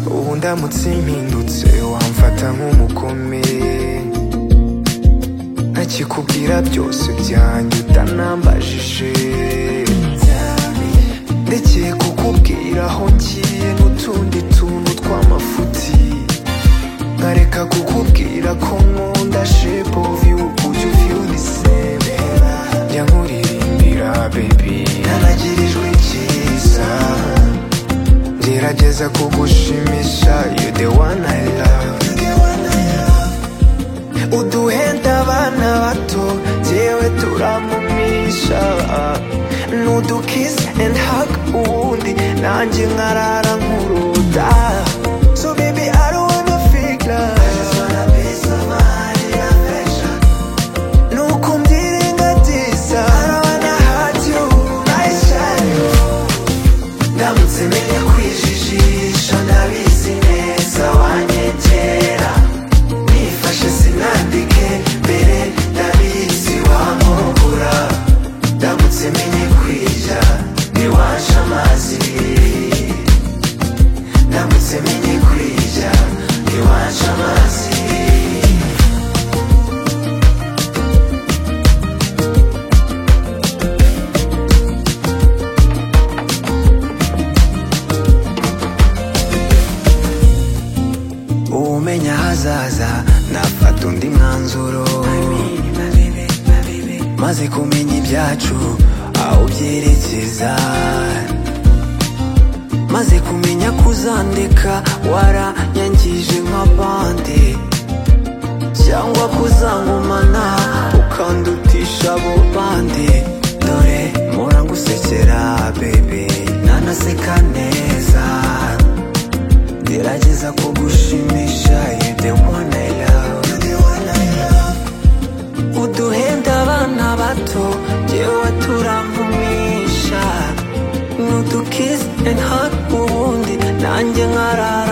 uramutse impindutse wamfata nk'umukome ntakikubwira byose byanjye utanambajije ndekeye kukubwira aho ngiye n'utundi tuntu tw'amafuti nkareka kukubwira ko nkunda shepu viyu uyu viyu ni seme njya nkuririmbira bebi naragirijwe icyiza gerageza kugushimisha you the one I love uduhenda abana bato yewe turamumisha n'udukis and hug ubundi nanjye nkarara nkuruda so baby I don't wanna fake love nuko mbyirengagiza I don't wanna hurt you I shine you ndamutse menya kwijijisha ndabizi neza wanyegera nifashe sinandike mbere ndabizi wankukura ndamutse menye kwija ntiwansha amazi ndamutse menye kwija ntiwansha amazi umenya ahazaza nafata undi mwanzuro maze kumenya ibyacu aho byerekeza maze kumenya kuzandeka waranyangije nk'abandi cyangwa kuzangumana ukandutisha abo bandi dore mpora ngusekera bebe nanaseka neza gerageza kugushimisha you the one I love uduhenda abana bato yewe turampumisha n'udukiss and hug ubundi nanjye nkarara